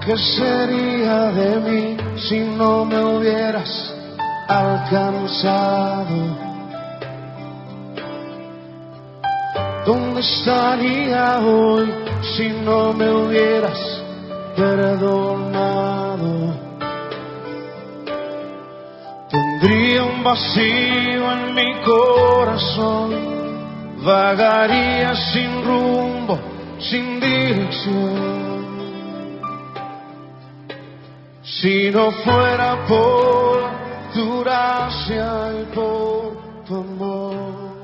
¿Qué sería de mí si no me hubieras alcanzado? ¿Dónde estaría hoy si no me hubieras perdonado? Tendría un vacío en mi corazón, vagaría sin rumbo, sin dirección. Si no fuera por tu gracia y por tu amor.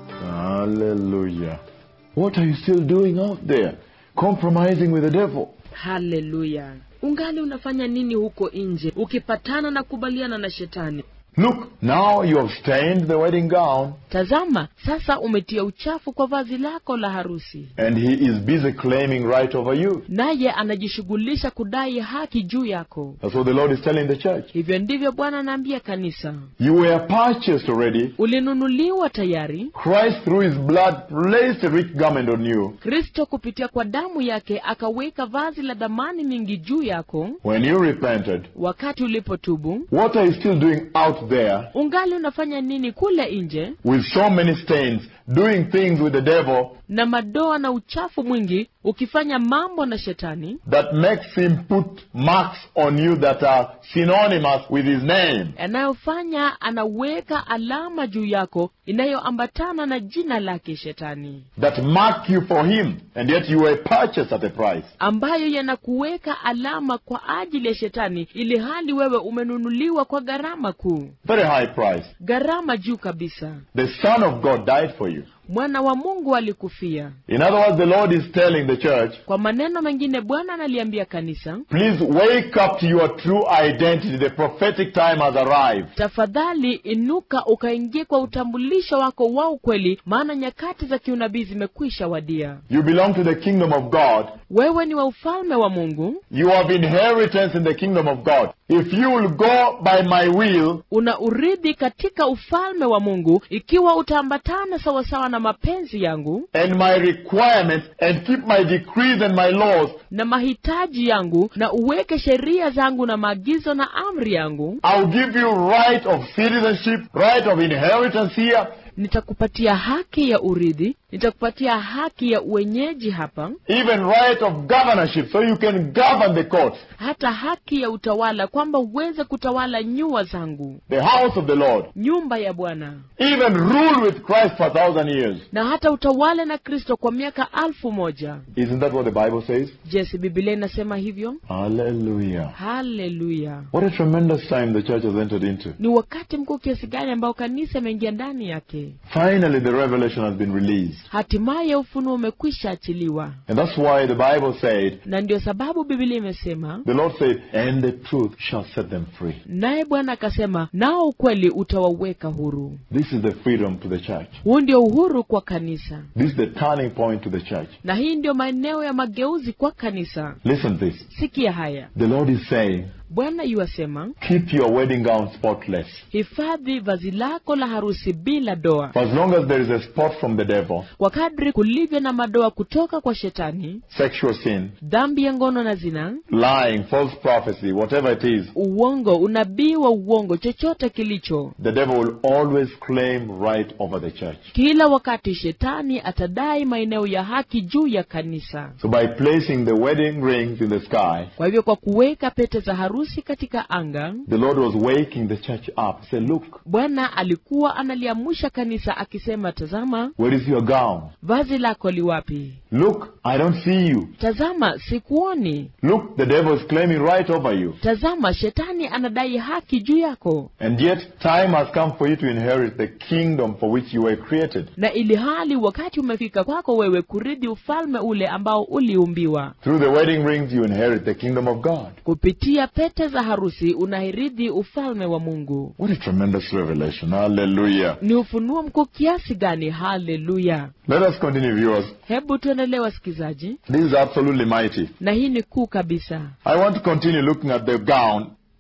Hallelujah. What are you still doing out there? Compromising with the devil. haleluya ungali unafanya nini huko nje ukipatana na kubaliana na shetani Look, now you have stained the wedding gown, tazama sasa umetia uchafu kwa vazi lako la harusi and he is busy claiming right over you. naye anajishughulisha kudai haki juu yako That's what the Lord is telling the church. hivyo ndivyo bwana anaambia kanisa You were purchased already. ulinunuliwa tayari Christ, through his blood, placed a rich garment on you. kristo kupitia kwa damu yake akaweka vazi la dhamani nyingi juu yako When you repented, wakati ulipotubu what are you still doing out there ungali unafanya nini kule nje with so many stains, doing things with the devil na madoa na uchafu mwingi ukifanya mambo na shetani that makes him put marks on you that are synonymous with his name? yanayofanya anaweka alama juu yako inayoambatana na jina lake shetani That mark you for him, and yet you were purchased at a price. ambayo yanakuweka alama kwa ajili ya shetani ili hali wewe umenunuliwa kwa gharama kuu Very high price. gharama juu kabisa The Son of God died for you. mwana wa mungu alikufia In other words, the Lord is telling the church, kwa maneno mengine bwana analiambia kanisa please wake up to your true identity. The prophetic time has arrived. tafadhali inuka ukaingia kwa utambulisho wako wa ukweli maana nyakati za kiunabii zimekwisha wadia You belong to the kingdom of God. wewe ni wa ufalme wa mungu You have inheritance in the kingdom of God. If you will go by my will, una urithi katika ufalme wa mungu ikiwa utaambatana sawasawa na mapenzi yangu and my requirements and keep my decrees and my laws, na mahitaji yangu na uweke sheria zangu na maagizo na amri yangu I'll give you right of citizenship, right of inheritance here, nitakupatia haki ya urithi nitakupatia haki ya uwenyeji hapa even right of governorship, so you can govern the courts, hata haki ya utawala kwamba uweze kutawala nyua zangu the house of the Lord, nyumba ya bwana even rule with Christ for a thousand years. na hata utawale na kristo kwa miaka alfu moja Isn't that what the Bible says? je si bibilia inasema hivyo Hallelujah. haleluya What a tremendous time the church has entered into. ni wakati mkuu kiasi gani ambao kanisa imeingia ndani yake Finally, the revelation has been released. hatimaye ufunuo umekwisha achiliwa And that's why the Bible said, na ndio sababu bibilia imesema the Lord said, and the truth shall set them free. naye bwana akasema nao ukweli utawaweka huru This is the freedom to the church. huu ndio uhuru kwa kanisa This is the turning point to the church. na hii ndio maeneo ya mageuzi kwa kanisa Listen to this. sikia haya The Lord is saying, bwana yuwasema keep your wedding gown spotless. hifadhi vazi lako la harusi bila doa For as long as there is a spot from the devil, kwa kadri kulivyo na madoa kutoka kwa shetani sexual sin, dhambi ya ngono na zina lying, false prophecy, whatever it is, uongo unabii wa uongo chochote kilicho the devil will always claim right over the church. kila wakati shetani atadai maeneo ya haki juu ya kanisa So by placing the wedding rings in the sky, kwa hivyo kwa kuweka pete za harusi katika anga the Lord was waking the church up. Say, look, bwana alikuwa analiamsha kanisa akisema tazama where is your gown? vazi lako liwapi Look, I don't see you. tazama sikuoni Look, the devil is claiming right over you. tazama shetani anadai haki juu yako And yet, time has come for you to inherit the kingdom for which you were created. na ili hali wakati umefika kwako wewe kurithi ufalme ule ambao uliumbiwa Through the wedding rings, you inherit the kingdom of God. kupitia pete za harusi unahirithi ufalme wa mungu What a tremendous revelation. Hallelujah. ni ufunuo mkuu kiasi gani haleluya Let us continue, viewers. hebu tuendelee wasikizaji This is absolutely mighty. na hii ni kuu kabisa I want to continue looking at the gown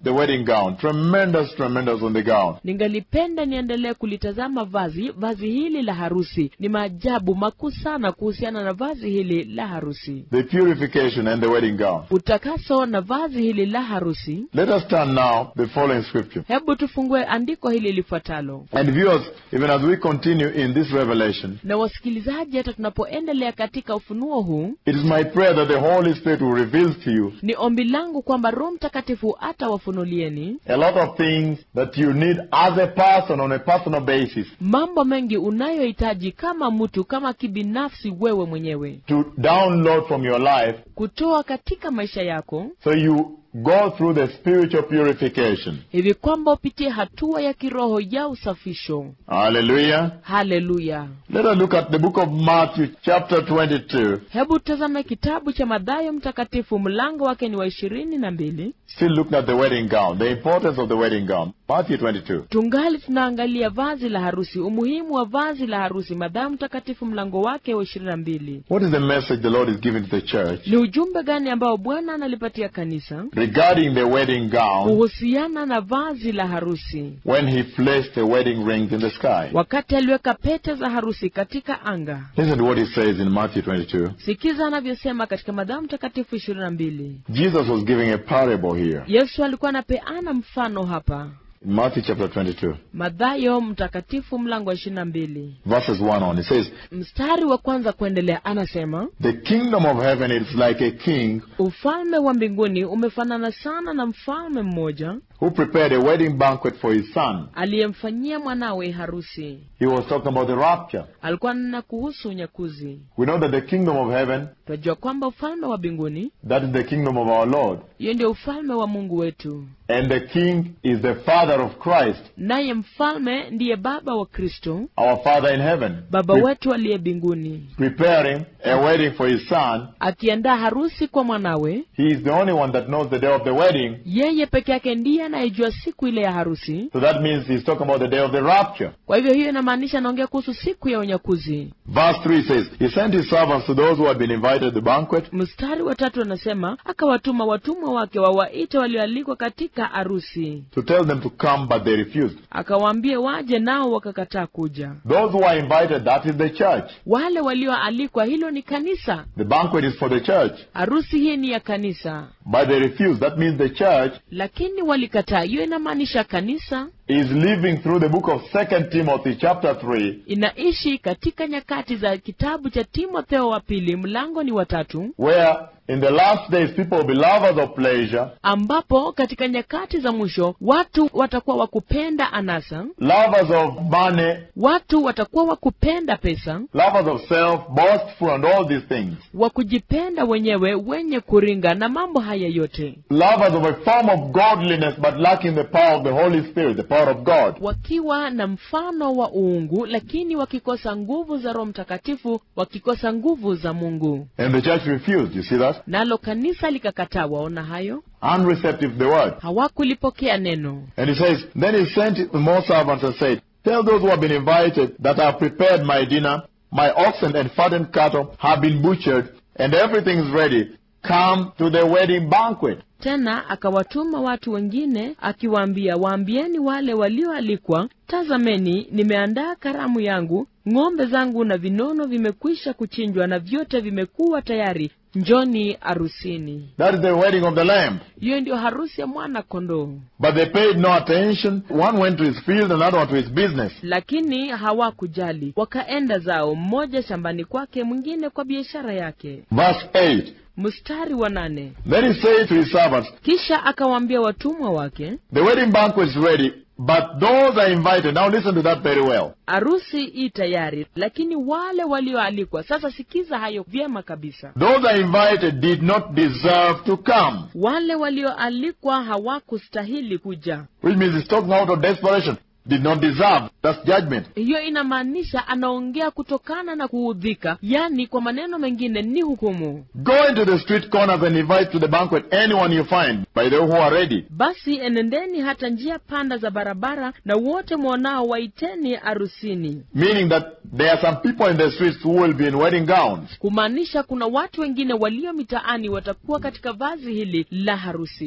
the wedding gown. Tremendous, tremendous on the gown. ningalipenda niendelee kulitazama vazi vazi hili la harusi ni maajabu makuu sana kuhusiana na vazi hili la harusi The purification and the wedding gown. utakaso na vazi hili la harusi Let us turn now the following scripture. hebu tufungue andiko hili lifuatalo And viewers, even as we continue in this revelation, na wasikilizaji hata tunapoendelea katika ufunuo huu it is my prayer that the Holy Spirit will reveal to you ni ombi langu kwamba roho mtakatifu atawafunulieni a lot of things that you need as a person on a personal basis mambo mengi unayohitaji kama mtu kama kibinafsi wewe mwenyewe to download from your life kutoa katika maisha yako so you go through the spiritual purification. hivi kwamba upitie hatua ya kiroho ya usafisho Hallelujah. haleluya Let us look at the book of Matthew, chapter 22. hebu tazame kitabu cha madhayo mtakatifu mlango wake ni wa ishirini na mbili Still looking at the wedding gown, the importance of the wedding gown. Matthew 22. tungali tunaangalia vazi la harusi umuhimu wa vazi la harusi madhayo mtakatifu mlango wake wa ishirini na mbili What is the message the Lord is giving to the church ni ujumbe gani ambao bwana analipatia kanisa regarding the wedding gown kuhusiana na vazi la harusi when He placed the wedding rings in the sky? wakati aliweka pete za harusi katika anga Listen to what He says in Matthew 22. sikiza anavyosema katika madhayo mtakatifu ishirini na mbili Jesus was giving a parable here. yesu alikuwa anapeana mfano hapa In Matthew chapter 22, madhayo mtakatifu mlango wa ishirini na mbili verses 1 on, it says, mstari wa kwanza kuendelea anasema The kingdom of heaven is like a king ufalme wa mbinguni umefanana sana na mfalme mmoja who prepared a wedding banquet for his son. aliyemfanyia mwanawe harusi He was talking about the rapture. alikuwa nena kuhusu unyakuzi We know that the kingdom of heaven, tunajua kwamba ufalme wa mbinguni that is the kingdom of our Lord. hiyo ndio ufalme wa mungu wetu And the king is the father of Christ, naye mfalme ndiye baba wa kristo our father in heaven. baba Pre- wetu aliye mbinguni preparing a wedding for his son. akiandaa harusi kwa mwanawe He is the only one that knows the day of the wedding. yeye peke yake ndiye anayejua siku ile ya harusi So that means he's talking about the day of the rapture. kwa hivyo hiyo inamaanisha anaongea kuhusu siku ya unyakuzi Verse 3 says, He sent his servants to those who had been invited to the banquet. mstari wa tatu anasema akawatuma watumwa wake wawaite walioalikwa katika harusi to tell them to come, but they refused. akawaambie waje nao wakakataa kuja Those who are invited, that is the church. wale walioalikwa hilo ni kanisa The banquet is for the church, harusi hii ni ya kanisa but they refused. That means the church lakini walikataa hiyo inamaanisha kanisa is living through the book of Second Timothy, chapter 3, inaishi katika nyakati za kitabu cha timotheo wa pili mlango ni watatu where in the last days people will be lovers of pleasure, ambapo katika nyakati za mwisho watu watakuwa wakupenda anasa lovers of money, watu watakuwa wakupenda pesa lovers of self, boastful, and all these things. wa kujipenda wenyewe wenye kuringa na mambo haya yote Lovers of a form of godliness, but lacking the power of the Holy Spirit, the power of God. wakiwa na mfano wa uungu lakini wakikosa nguvu za roho mtakatifu wakikosa nguvu za mungu And the church refused. You see that? nalo kanisa likakataa waona hayo Unreceptive to the word. hawakulipokea neno And he says, Then he sent more servants and said, Tell those who have been invited that I have prepared my dinner, my oxen and fattened cattle have been butchered, and everything is ready. Come to the wedding banquet. tena akawatuma watu wengine akiwaambia waambieni wale walioalikwa tazameni nimeandaa karamu yangu ng'ombe zangu na vinono vimekwisha kuchinjwa na vyote vimekuwa tayari njoni arusini That is the wedding of the Lamb. hiyo ndiyo harusi ya mwana kondoo But they paid no attention. One went to his field, another one to his business. lakini hawakujali wakaenda zao mmoja shambani kwake mwingine kwa biashara yake Verse 8. mstari wa nane Then he said to his servants, kisha akawaambia watumwa wake The wedding banquet is ready, but those are invited. Now listen to that very well. harusi i tayari lakini wale walioalikwa sasa sikiza hayo vyema kabisa Those are invited did not deserve to come. wale walioalikwa hawakustahili kuja Which means he's talking out of desperation. Did not deserve. That's judgment. hiyo inamaanisha anaongea kutokana na kuudhika yaani kwa maneno mengine ni hukumu Go into the street corners and invite to the banquet anyone you find, by the way, who are ready. basi enendeni hata njia panda za barabara na wote mwonao waiteni arusini Meaning that there are some people in the streets who will be in wedding gowns. kumaanisha kuna watu wengine walio mitaani watakuwa katika vazi hili la harusi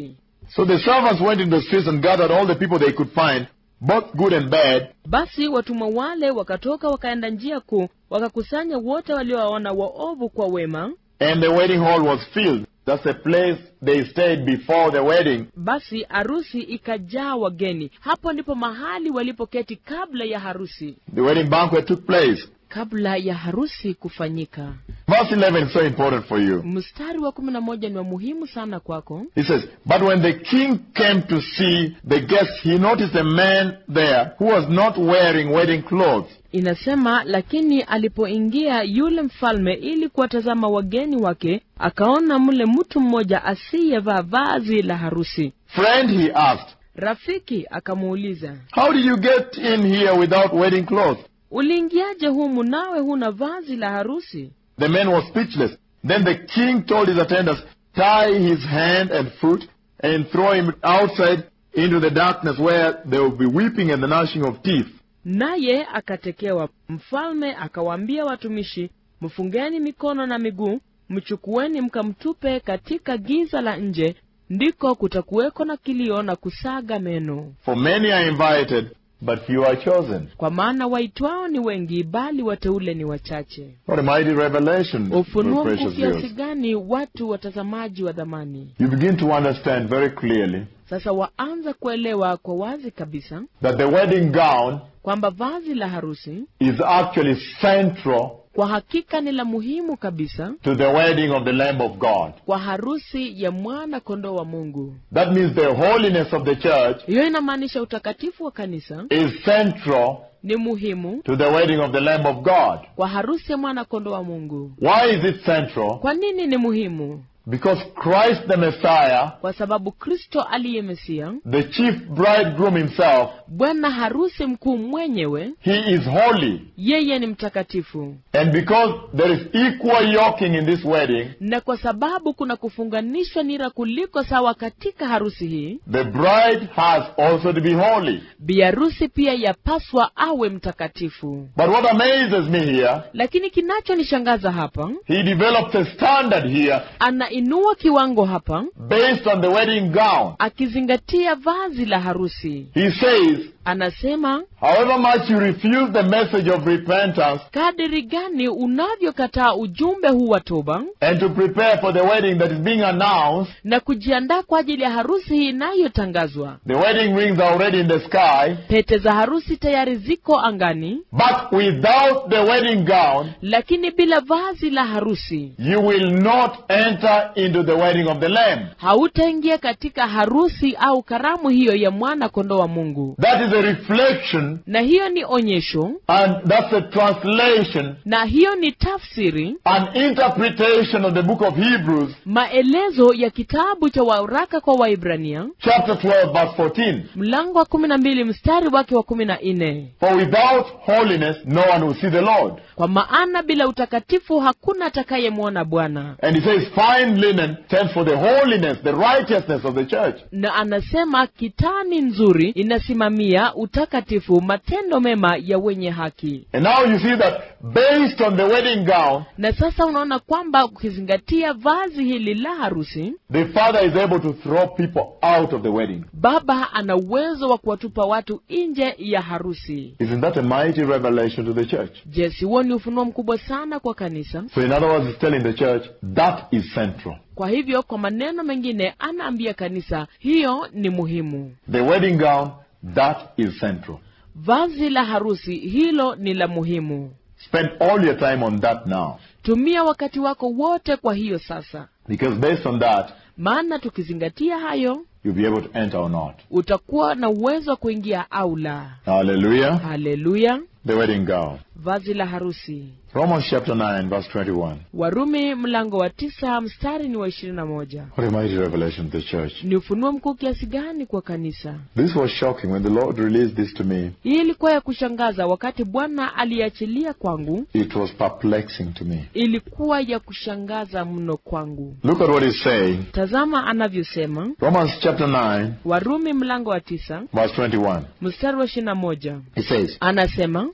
So the servants went into the streets and gathered all the people they could find, both good and bad, basi watumwa wale wakatoka wakaenda njia kuu wakakusanya wote waliowaona waovu kwa wema and the wedding hall was filled. That's the place they stayed before the wedding. basi harusi ikajaa wageni hapo ndipo mahali walipoketi kabla ya harusi The wedding banquet took place. kabla ya harusi kufanyika Verse 11 is so important for you. mstari wa kumi na moja ni wa muhimu sana kwako He says, But when the king came to see the guests, he noticed a man there who was not wearing wedding clothes. inasema lakini alipoingia yule mfalme ili kuwatazama wageni wake akaona mle mtu mmoja asiyevaa vazi la harusi Friend, he asked, rafiki akamuuliza How did you get in here without wedding clothes? uliingiaje humu nawe huna vazi la harusi The man was speechless. Then the king told his attendants, Tie his hand and foot and throw him outside into the darkness where there will be weeping and the gnashing of teeth. naye akatekewa mfalme akawaambia watumishi mfungeni mikono na miguu mchukueni mkamtupe katika giza la nje ndiko kutakuweko na kilio na kusaga meno For many are invited, but few are chosen. kwa maana waitwao ni wengi bali wateule ni wachache What a mighty revelation, ufunuo precious mkuu kiasi viewers. gani watu watazamaji wa dhamani You begin to understand very clearly sasa waanza kuelewa kwa wazi kabisa that the wedding gown kwamba vazi la harusi is actually central kwa hakika ni la muhimu kabisa to the wedding of the Lamb of God. kwa harusi ya mwana kondoo wa mungu That means the holiness of the church hiyo inamaanisha utakatifu wa kanisa is central ni muhimu to the wedding of the Lamb of God. kwa harusi ya mwana kondoo wa mungu Why is it central? kwa nini ni muhimu Because Christ the Messiah, kwa sababu kristo aliye mesia the chief bridegroom himself, bwana harusi mkuu mwenyewe he is holy. yeye ni mtakatifu And because there is equal yoking in this wedding, na kwa sababu kuna kufunganishwa nira kuliko sawa katika harusi hii the bride has also to be holy. biharusi pia yapaswa awe mtakatifu But what amazes me here, lakini kinachonishangaza hapa he develops a standard here anainua kiwango hapa based on the wedding gown. akizingatia vazi la harusi He says, anasema however much you refuse the message of repentance kadiri gani unavyokataa ujumbe huu wa toba and to prepare for the wedding that is being announced, na kujiandaa kwa ajili ya harusi hii inayotangazwa the wedding rings are already in the sky, pete za harusi tayari ziko angani but without the wedding gown, lakini bila vazi la harusi you will not enter into the wedding of the Lamb. hautaingia katika harusi au karamu hiyo ya mwana kondoo wa mungu That is a reflection na hiyo ni onyesho and that's a translation, na hiyo ni tafsiri an interpretation of the book of Hebrews, maelezo ya kitabu cha waraka kwa waibrania chapter 12, verse 14. mlango wa kumi na mbili mstari wake wa kumi na nne For without holiness, no one will see the Lord. kwa maana bila utakatifu hakuna atakayemwona bwana And he says, fine linen stands for the holiness, the righteousness of the church. na anasema kitani nzuri inasimamia utakatifu matendo mema ya wenye haki And now you see that based on the wedding gown, na sasa unaona kwamba ukizingatia vazi hili la harusi the father is able to throw people out of the wedding. baba ana uwezo wa kuwatupa watu nje ya harusi Isn't that a mighty revelation to the church? je si huo ni ufunuo mkubwa sana kwa kanisa So in other words, he's telling the church that is central. kwa hivyo kwa maneno mengine anaambia kanisa hiyo ni muhimu The wedding gown, that is central. vazi la harusi hilo ni la muhimu Spend all your time on that now. tumia wakati wako wote kwa hiyo sasa Because based on that, maana tukizingatia hayo you'll be able to enter or not. utakuwa na uwezo wa kuingia au la Hallelujah. haleluya The wedding gown. vazi la harusi Romans chapter 9, verse 21. warumi mlango wa tisa mstari ni wa ishirini na moja What a mighty revelation to the church. ni ufunuo mkuu kiasi gani kwa kanisa This was shocking when the Lord released this to me. hii ilikuwa ya kushangaza wakati bwana aliachilia kwangu It was perplexing to me. ilikuwa ya kushangaza mno kwangu Look at what he's saying. tazama anavyosema Romans chapter 9, warumi mlango wa tisa verse 21. mstari wa ishirini na moja He says, anasema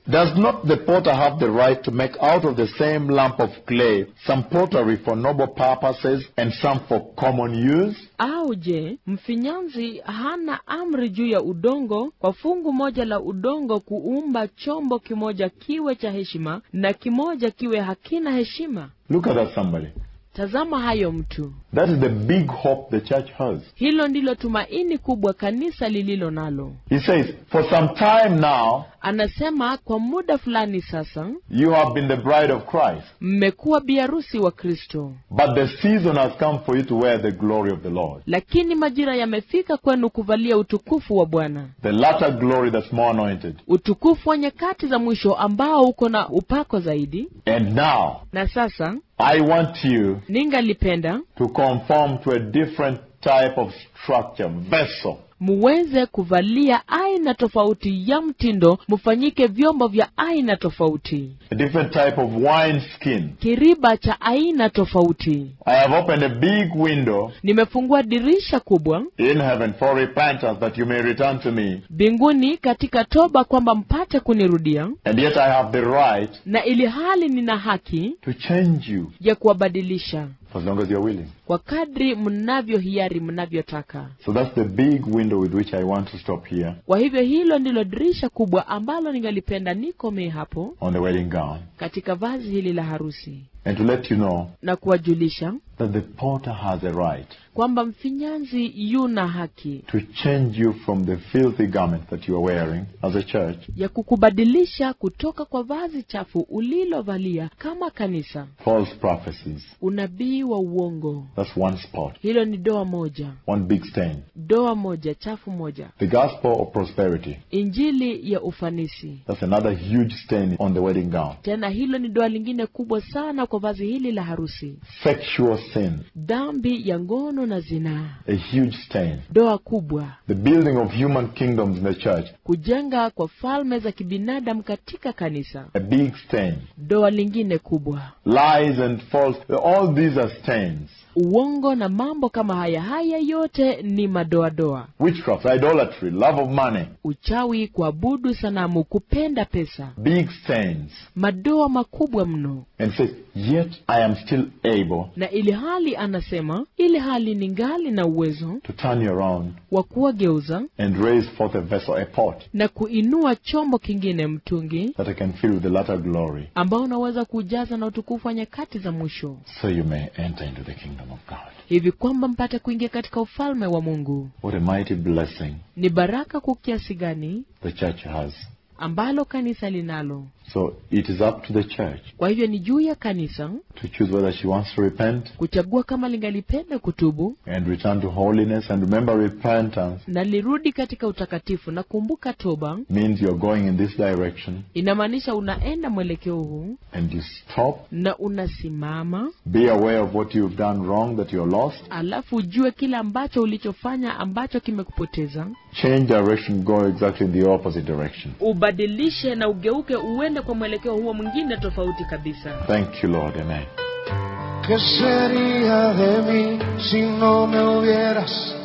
Does not the potter have the right to make out of the same lump of clay some pottery for noble purposes and some for common use? Au je, mfinyanzi hana amri juu ya udongo, kwa fungu moja la udongo kuumba chombo kimoja kiwe cha heshima na kimoja kiwe hakina heshima? Look at that, somebody. Tazama hayo mtu. That is the big hope the church has. Hilo ndilo tumaini kubwa kanisa lililo nalo. He says, For some time now, Anasema kwa muda fulani sasa you have been the bride of Christ, mmekuwa biharusi wa Kristo, but the season has come for you to wear the glory of the Lord. lakini majira yamefika kwenu kuvalia utukufu wa Bwana, The latter glory that's more anointed. utukufu wa nyakati za mwisho ambao uko na upako zaidi. And now, Na sasa I want you ningalipenda to conform to a different type of structure, vessel. muweze kuvalia aina tofauti ya mtindo, mfanyike vyombo vya aina tofauti, a different type of wine skin. kiriba cha aina tofauti. I have opened a big window Nimefungua dirisha kubwa in heaven for repentance that you may return to me. mbinguni katika toba, kwamba mpate kunirudia, And yet I have the right na ili hali nina haki to change you ya kuwabadilisha for as long as you're willing. kwa kadri mnavyo hiari mnavyotaka. So that's the big window with which I want to stop here Kwa hivyo hilo ndilo dirisha kubwa ambalo ningalipenda nikomee hapo on the wedding gown. katika vazi hili la harusi, And to let you know na kuwajulisha that the potter has a right kwamba mfinyanzi yuna haki to change you from the filthy garment that you are wearing as a church ya kukubadilisha kutoka kwa vazi chafu ulilovalia kama kanisa, false prophecies. unabii wa uongo. That's one spot, Hilo ni doa moja, one big stain. doa moja chafu moja. The gospel of prosperity. Injili ya ufanisi, That's another huge stain on the wedding gown. tena hilo ni doa lingine kubwa sana kwa vazi hili la harusi. Sexual sin, Dhambi ya ngono na zinaa, a huge stain. doa kubwa. The building of human kingdoms in the church, Kujenga kwa falme za kibinadamu katika kanisa, a big stain. doa lingine kubwa. Lies and false, all these are stains. Uongo na mambo kama haya, haya yote ni madoadoa. Witchcraft, idolatry, love of money, Uchawi, kuabudu sanamu, kupenda pesa, big stains. madoa makubwa mno. And says, yet I am still able Na ili hali anasema, ili hali ningali na uwezo to turn you around wa kuwageuza and raise forth a vessel, a pot, na kuinua chombo kingine, mtungi that I can fill with the latter glory, ambao unaweza kujaza na utukufu wa nyakati za mwisho, so you may enter into the kingdom of God. hivi kwamba mpate kuingia katika ufalme wa Mungu. What a mighty blessing Ni baraka kwa kiasi gani the church has. ambalo kanisa linalo. So it is up to the church Kwa hivyo ni juu ya kanisa to choose whether she wants to repent kuchagua kama lingalipenda kutubu and return to holiness. And remember, repentance na lirudi katika utakatifu. Na kumbuka, toba means you're going in this direction inamaanisha unaenda mwelekeo huu and you stop. na unasimama, Be aware of what you've done wrong, that you're lost. alafu ujue kile ambacho ulichofanya ambacho kimekupoteza, Change direction, go exactly in the opposite direction. ubadilishe na ugeuke, uende kwa mwelekeo huo mwingine tofauti kabisa. Thank you, Lord. Amen. ¿Qué sería de mí si no me hubieras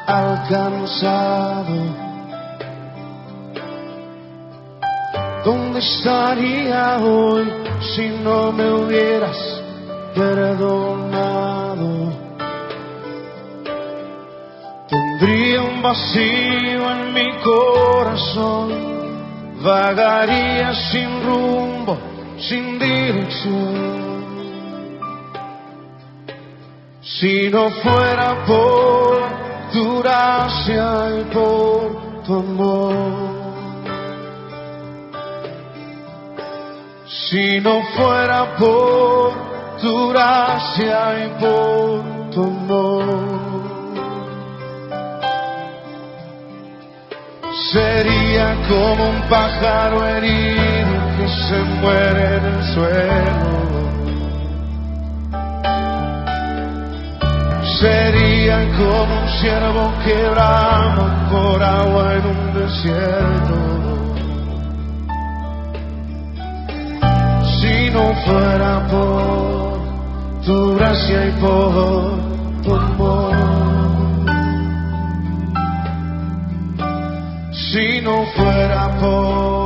alcanzado? ¿Dónde estaría hoy si no me hubieras perdonado? Tendría un vacío en mi corazón, vagaría sin rumbo, sin dirección. Si no fuera por tu gracia y por tu amor. Si no fuera por tu gracia y por tu amor. Sería como un pájaro herido que se muere en el suelo. Sería como un ciervo que brama por agua en un desierto. Si no fuera por tu gracia y por tu amor. Si no fuera por